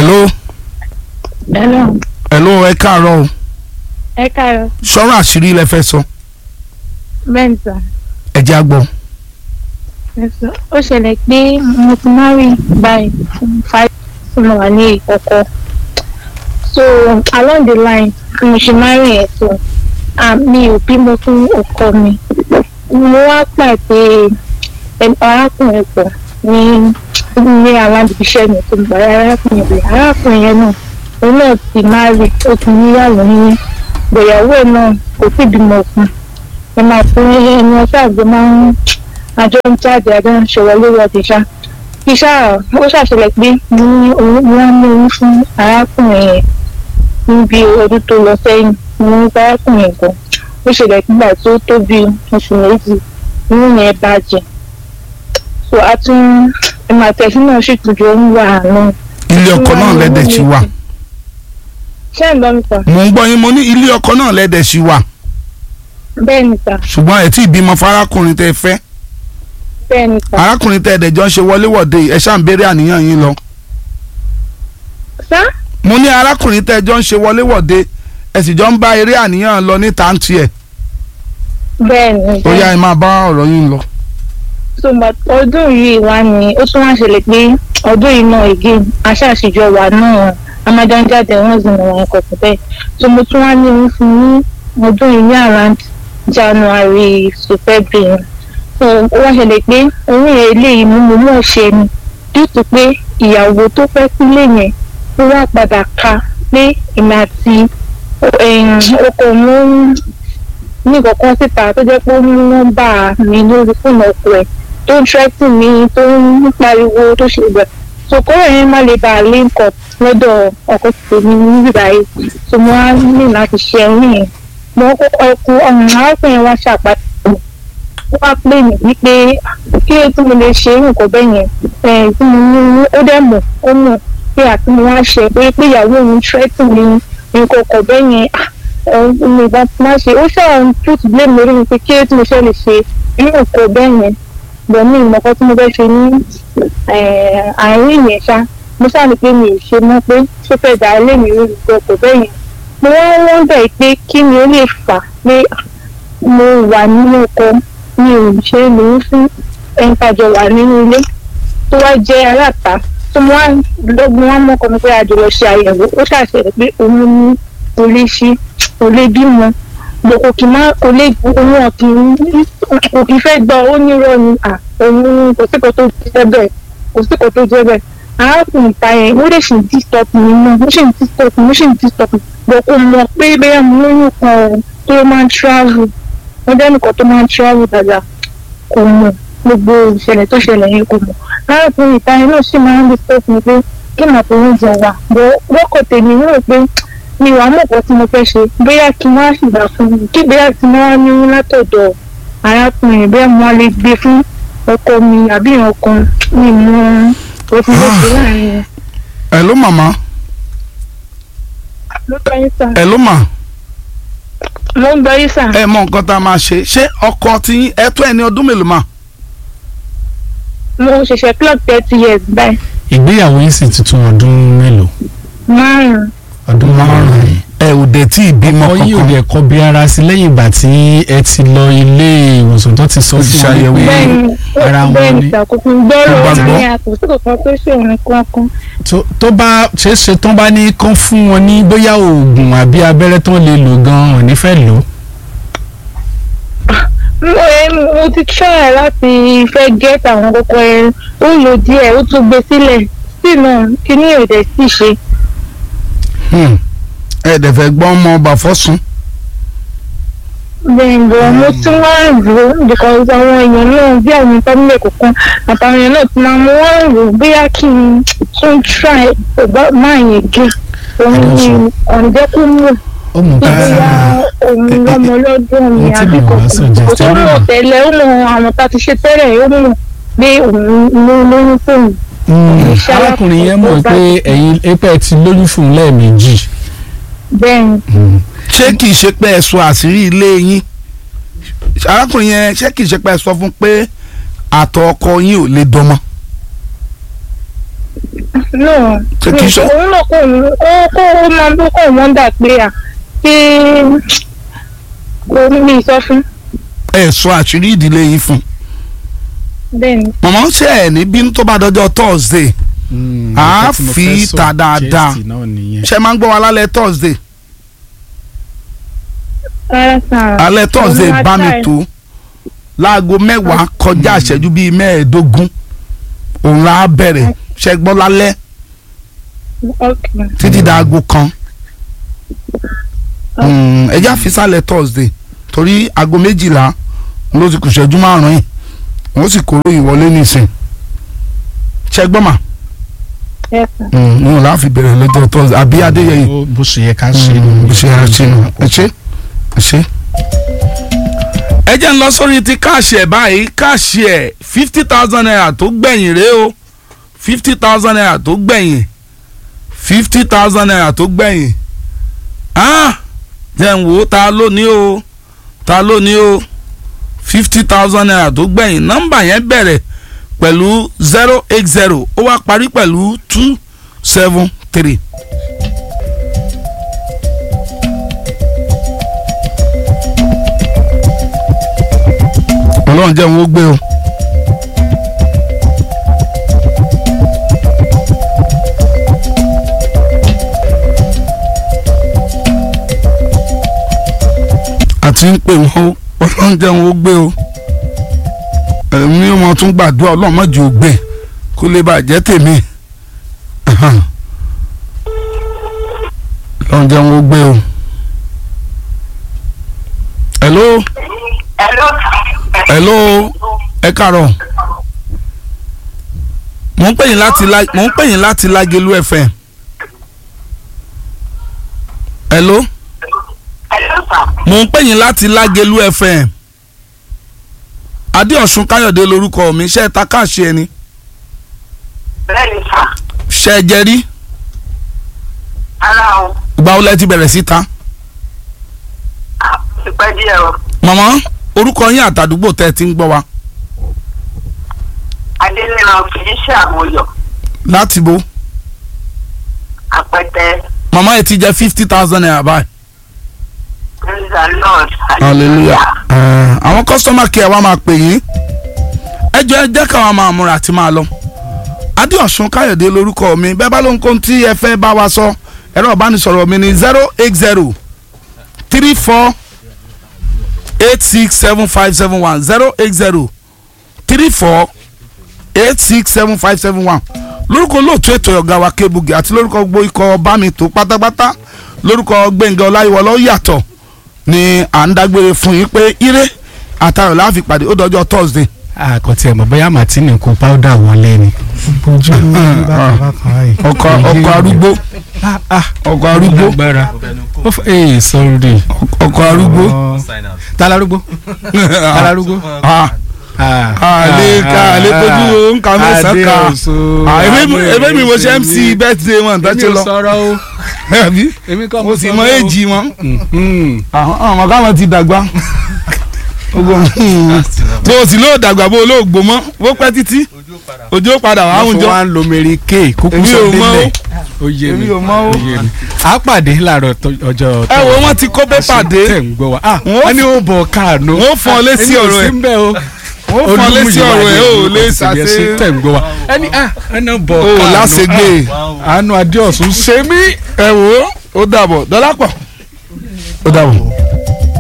hello Hello. hello ẹ káàárọ̀ o Ẹ káàárọ̀. sọ̀rọ̀ àṣírí lẹ fẹ́ sọ Bẹ́ẹ̀ni sà. ẹ jẹ́ àgbọ̀ Ẹ sọ. Ó ṣẹlẹ̀ pé mo ti marry by five tí mo wà ní ìkọ̀kọ̀. So along the line bí mo ṣe marry ẹ̀ so ah, mi ò bímọ fún ọkọ mi. Mo wá pàdé ẹni- arákùnrin pọ̀ ní ní alábìíṣẹ́ mi tó gbà arákùnrin rẹ̀. Arákùnrin yẹn náà òun náà ti marry ó ti níyàwó ní ìgbéyàwó náà kò sí bímọ fún ẹ máa fún ẹni ọjọ́ àgbẹ̀ máa ń àjọ ń jáde àjọ ń ṣòwò lórí ọdẹ ṣá iṣẹ́ ó ṣàṣẹlẹ̀ pé mo ní oyún mo wá ní oyún fún arákùnrin yẹn níbi ọdún tó lọ sẹ́yìn mo ní arákùnrin gan ó ṣẹlẹ̀ nígbà tó tó bí oṣù méjì oyún yẹn bàjẹ́ so a tún ẹ máa tẹ̀sí náà sì tún jọ ń wà náà. ilé ọkọ náà lẹ́dẹ̀ sí wa ṣé ẹ̀ ń gbọ́ mi pa mò ń gbọ́ yín mo ní ilé ọkọ náà lẹ́dẹ̀ sí wa bẹ́ẹ̀ ni sà ṣùgbọ́n ẹ tí ì bímọ fún arákùnrin tẹ́ ẹ fẹ́ bẹ́ẹ̀ ni sà arákùnrin tẹ́ ẹ dẹ̀jọ́ ń ṣe wọléwọ̀de ẹ ṣáà ń béèrè àníyàn yín lọ sá mo ní arákùnrin tẹ́ ẹ jọ ń ṣe wọléwọ̀de ẹ sì jọ ń bá eré àníyàn lọ ní tàǹtì ẹ̀ bẹ́ẹ̀ ni ó yá ẹ máa bá ọ̀rọ̀ yín lọ. so but ọdún yìí wá ní ó tún wá ṣẹlẹ̀ pé ọdún yìí náà again aṣáàṣìjọ wà náà amájọ́njáde wọ́n sì mọ̀ wọn kọ̀ọ̀kan bẹ́ẹ̀ so mo tún wá ní oyún fún ní ọdún yìí ní around January to February so ó wá ṣẹlẹ̀ pé oyún yẹn eléyìí mú mo mọ̀ ṣe ni due to pé ìyàwó tó fẹ́ sílé yẹn ó wá padà ka pé èmi àti ọkọ mi ní ìkọ̀kan síta tó jẹ́ pé ó ní nọ́mbà mi lórí fóònù ọkọ ẹ̀ tó ń tẹ́tì mi tó ń pariwo tó ṣe gbẹ̀. sòkòrò yẹn má lè bá a link up lọ́dọ̀ ọkọ tèmi níbi báyìí tó mo á ní láti ṣe ẹ̀yìn yẹn. mo kọ́kọ́ ẹkú ọ̀hún arákùnrin wa ṣàpàtì ó wá pè mí wípé kí ló tí mo lè ṣe nǹkan bẹ́ẹ̀ yẹn ẹ̀ tí mo ní ó dẹ̀ mọ̀ ó mọ̀ pé àti mo wá ṣe pé pé ìyàwó òun tẹ́tì mi nǹkan ọkọ̀ bẹ́ẹ̀ yẹn ọ̀hún ìgbà tí wọ́n ṣe ó ṣàwọn put blame lórí mi pé kí ló tí mo ṣe lè ṣe irú nǹkan bẹ́ẹ̀ yẹn bọ̀ ní ìmọ̀kọ́ tí mo fẹ́ ṣe ní àárín yẹn ṣá mo ṣáà ní pé mi ò ṣe mọ́ pé ṣé fẹ́ dà lé mi rí nǹkan ọkọ̀ bẹ́ẹ̀ yẹn mo wá wọ́n bẹ̀ pé kí ni ó lè fà pé mo wà nínú ọkọ mi ò ṣe lòún fún ẹni tàjọ wà nínú ilé tó wá jẹ́ aláta tó mo wá lọ́gbọ́n wá mọ́kọ́ mi pé àjọ lọ ṣe àyẹ̀wò ó ṣàṣẹlẹ̀ pé òun ní kò lè ṣe kò lè bímọ bò kò kì má kò lè òun ọ̀kìn kò kì í fẹ́ gbọ́ ó nírọ̀ ni à òun kò sí kò tó jẹ́ bẹ́ẹ̀ kò sí kò tó jẹ́ bẹ́ẹ̀ arákùnrin ta yẹn ó lè ṣì ń disturb mi náà ó ṣì ń disturb mi ó ṣì ń disturb mi bò kò mọ̀ pé bẹ́ẹ̀ mo lóyún kan tó máa ń travel wọ́n jẹ́ nìkan tó máa ń travel dáadáa kò mọ̀ gbogbo ìṣẹ̀lẹ̀ tó ṣẹlẹ̀ yẹn kò mọ̀ arákùnrin ta yẹn náà ṣì máa ń disturb mi pé kí màá fi oúnjẹ wà bò wọ́kọ̀ tèmi rò pé mi wàá mọ̀ pọ̀ tí mo fẹ́ ṣe bóyá kí wọ́n á ṣìgbà fún mi kí bóyá tí wọ́n á ní látọ̀dọ̀ arákùnrin bóyá mo á lè gbé fún ọkọ mi àbí ìran kan mi mọ òfin lóṣù láàrin wọn. ẹ ló màmá ló gbọ́ yín sà. ẹ ló mà mo ń gbọ́ yín sà. ẹ mọ nǹkan tá a máa ṣe ṣé ọkọ tí ẹ tó ẹni ọdún mélòó mà. mo ṣẹ̀ṣẹ̀ clock thirty years báyìí. ìgbéyàwó yìí sì ti tún ọdún mélòó márùn-ún. ọdún márùn-ún ẹ ò dé tí ì bímọ ọkọ yìí ò kankan dẹ̀ kọ bí ara sí lẹ́yìn ìgbà tí ẹ ti lọ ilé ìwòsàn tó ti sọ Ó ti fún wọn ṣàyẹ̀wò. pé bẹ́ẹ̀ni ara wọn bẹ́ẹ̀ni ni. ìṣàkóso gbọ́rọ̀ Ó gbàgbọ́. ní àkóso kankan tó ṣòro kankan. tó- tó bá ṣeé ṣe tán bá ní kán fún wọn ní bóyá oògùn àbí abẹ́rẹ́ tán lè lò gan-an ò ní fẹ́ lò ó. mo ẹ mo ti try láti fẹ́ get àwọn kókó ẹ ó lò díẹ̀ ó tún gbé sílẹ̀ sí náà kíní ò dẹ̀ sì ṣe. Hmm. ẹ dẹ̀ fẹ́ gbọ́ ọmọ ọba fọ́sùn bẹ́ẹ̀ bọ̀ mo tún wá ń rò ó because àwọn èèyàn náà bí àwọn family kọ̀ọ̀kan àtàwọn èèyàn náà ti máa mú wá ń rò ó bóyá kí n tún try ọgbà máa yẹn gé òun ni ọ̀njẹ́ kó mú ó mú ká bóyá òun lọ́mọ lọ́dún mi ohun tí mi àbí ò bá kọ̀ọ̀kan kò suggest tó ẹ mọ̀ náà. tẹ́lẹ̀ ó mọ àwọn tá a ti ṣe tẹ́lẹ̀ ó mọ̀ pé òun ló lóyún fóun Mm, Ìṣẹ́ arákùnrin yẹn mọ̀ alákòóso pé ẹ̀yin apẹ̀ ti lóyún fún un lẹ́ẹ̀mejì. bẹ́ẹ̀ ni Mm. ṣé kìí ṣe pé ẹ sọ àṣírí ilé yín arákùnrin yẹn ṣé kìí ṣe pé ẹ sọ fún pé àtọ̀ ọkọ yín ò lè dọmọ. bẹ́ẹ̀ ni bọ̀ mo tún wá ń rò ó because àwọn èèyàn náà bí àwọn family kọ̀ọ̀kan àtàwọn èèyàn náà ti máa mú wá ń rò ó bóyá kí n tún try ọgbà máa yẹn gé òun ni ọ̀njẹ́ kó mú ó mú ká bóyá kí n tún try no Ṣé kìí ṣe- òun náà kò ó kó ó máa ń bó kó wọ́n dà pé à pé kò ní mi sọ fún ẹ sọ àṣírí ìdílé yín fún bẹ́ẹ̀ ni mọ̀mọ́ ṣe ẹ̀ ní bínú tó bá dọjọ́ Thursday Mm, À á nǹkan tí mo fi fẹ́ sọ, ta dáadáa. Chelsea náà nìyẹn. ṣe máa ń gbọ́ wa lálẹ́ Thursday rárá sàn. alẹ́ Thursday Òun máa bá mi try. tó láago mẹ́wàá kọjá ìṣẹ́jú bíi mẹ́ẹ̀ẹ́dógún òun á bẹ̀rẹ̀ ṣe gbọ́ lálẹ́ okay títí dáago kan Mm, ẹ já fi sálẹ̀ Thursday torí aago méjìlá ló ti kù ṣẹ́jú márùn-ún yìí wọ́n sì kóró ìwọlé nísìn ṣe gbọ́ mà yes sir. òun là á fi bẹ̀rẹ̀ lọ́jọ́ Thursday àbí Adéyẹyè Ó- bó ṣe yẹ ká ṣe Mm, bó ṣe yẹ ká ṣe nù. ẹ ṣe ẹ ṣe. ẹ jẹ́ ń lọ sórí ti káàṣì ẹ̀ báyìí káàṣì ẹ̀ fifty thousand naira tó gbẹ̀yìn rèé o fifty thousand naira tó gbẹ̀yìn fifty thousand naira tó gbẹ̀yìn ah jẹ́ ń wò ó ta ló ní o ta ló ní o fifty thousand naira tó gbẹ̀yìn nọ́mbà yẹn bẹ̀rẹ̀ pẹ̀lú zero eight zero ó wá parí pẹ̀lú two seven three. ọlọ́run jẹ́ wọn ó gbé o. àti ń pè wọ́n o ọlọ́run jẹ́ wọn ó gbé o. ẹ̀mí wọn tún gbàdúrà ọlọ́run má jẹ́ ó gbé kó lè bàjẹ́ tèmi. ọlọ́run jẹ́ wọn ó gbé o. hello Hello. hello ẹ kàárọ̀ mò ń pè yín láti la mò ń pè yín láti Lágelú FM hello Hello, sir. mò ń pè yín láti Lágelú FM Adéọ̀sùn Káyọ̀dé lórúkọ mi ṣe é ta káàṣì ẹni Bẹ́ẹ̀ni, sir. ṣe é jẹ rí Ara o. ìgbà wo lẹ ti bẹ̀rẹ̀ sí ta Ah, Ti pẹ́ díẹ̀ o. màmá orúkọ yín àtàdúgbò tẹ́ ẹ ti ń gbọ́ wa Adéníran kì í ṣe àmúyọ̀. láti bo Àpẹtẹ. màmá ẹ ti jẹ fifty thousand naira báyìí. Praise the Lord. hallelujah ẹ àwọn customer care wa máa pè yín ẹ jọ ẹ jẹ́ káwọn máa múra àti máa lọ adéọ̀sùn káyọ̀dé lórúkọ mi bẹ́ẹ̀ bá ló ń kó tí ẹ fẹ́ bá wa sọ ẹ̀rọ ìbánisọ̀rọ̀ mi ní zero eight zero three four eight six seven five seven one zero eight zero three four eight six seven five seven one lórúkọ olóòtú ètò ọ̀gá wa Kébugi àti lórúkọ gbogbo ikọ̀ bámitó pátápátá lórúkọ Gbẹ̀ngà Ọláyíwọlá ó yàtọ̀ ni à ń dágbére fún yín pé ire àtàrà la fi pàdé ó dọjọ́ Thursday. àkọtí ẹ̀ mọ̀ bóyá martini kó powder wọlé ni. ojú ọkọ ọkọ arúgbó ọkọ arúgbó lágbára ó fẹ́ ee sọ́ọ́rì. ọkọ arúgbó. talarúgbó talarúgbó. Ah, àlè ká àlè kojú nǹkan mẹ́sàn-án ká Ah, èmi- èmi mi mo ṣe MC birthday wọn tó èmi ṣe ò lọ sọ̀rọ̀ o àbí èmi kọ́ mo sì mọ sọ̀rọ̀ o. èjì wọn Mhm. àwọn ọmọ káwọn ti dàgbà ogun bó o sì lóò dàgbà bó o lóò gbó mọ bó pẹ́ títí ojú ó padà wà wọ́n áwùjọ fún wa ń lo mary kay kúkú Èmi sọ ò mọ̀ délẹ̀ ó yé Èmi mi ò mọ̀ o. ó yé mi a pàdé láàárọ̀ tó- ọjọ́ ẹ wo wọn ti kó pépà dé tẹ̀ ń gbọ́ wa ah Wọ́n wọ́n ní ó bọ̀ káànú wọ́n fọ́n ọ létí ọ̀rọ̀ ẹ̀. èmi ò sí ń bẹ̀ o wọn fọn létí ọ̀rọ̀ ẹ ò lè ṣàṣe tẹ̀ ń gbọ́ wa ẹni ah ẹni bọ̀ o káànú láṣegbè ah, àánú adéọ̀sùn ṣe mí ẹ wò ó ó dàbọ̀ dọ́lápọ̀ ó dàbọ̀.